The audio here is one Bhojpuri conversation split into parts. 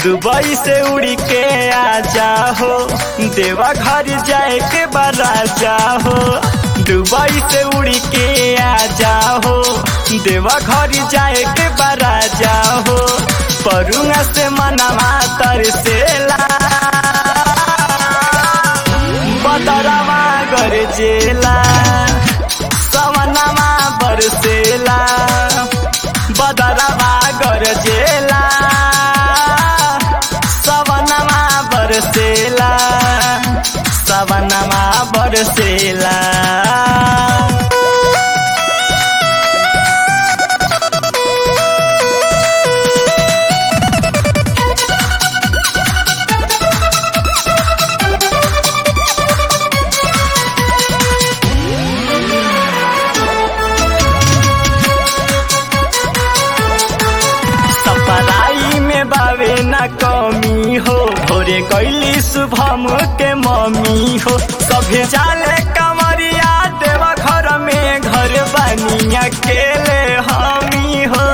दुबई से उड़ी के आ जाहो देवा घर जाए के बरा जाहो दुबई से उड़ी के आ जाहो देवा घर जाए के बरा जाहो परुआ से मनवा तरसेला बदरवा गरजेला सवनमा बरसेला बदरवा गरजेला सवनमा बरसेला सवनमा बरसेला सपराई में बावे न कमी हो भोरे कैली शुभम के मम्मी हो सभे जाले कमरिया देवा घर में घर बनी अकेले हमी हो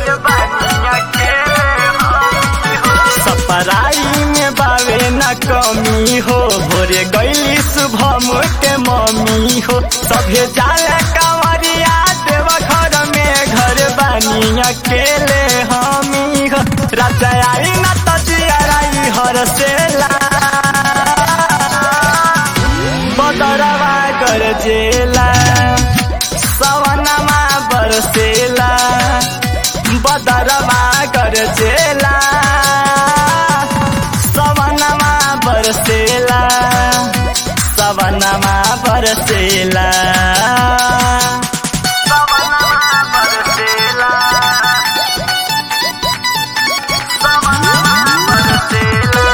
सपराई में बावे न कमी हो भोरे गैली शुभम के मम्मी हो सभे जाले कमरिया देवा घर में घर बनी अकेले हमी हो राजा आई न तजियाराई हरसेला बदरवा गरजेला सवनमा बरसेला बदरवा गरजेला सवनमा बरसेला सवनमा बरसेला सवनमा बरसेला सवनमा बरसेला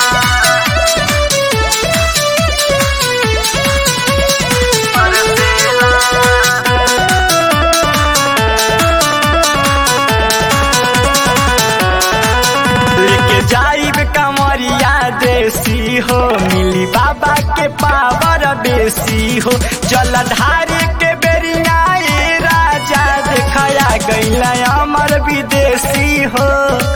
लेके जाइब कमरिया देसी हो मिली बाबा के पावर बेसी हो जलधार के बेरिया ए राजा देखया गैला अमर विदेशी हो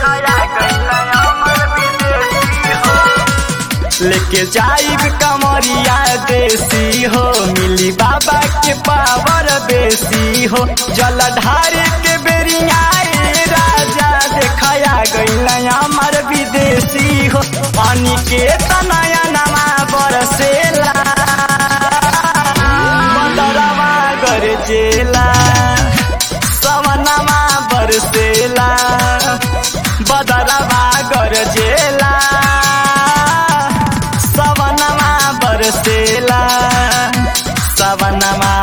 लेके जाइब कमरिया देसी हो मिली बाबा के पावर बेसी हो जलधार के बेरिया ए राजा देखया गैला अमर विदेशी हो पानी के तनया नमा बरसेला बदरवा गरजेला सवनमा बरसेला बदरवा गरजेला सवनमा बरसेला सवनमा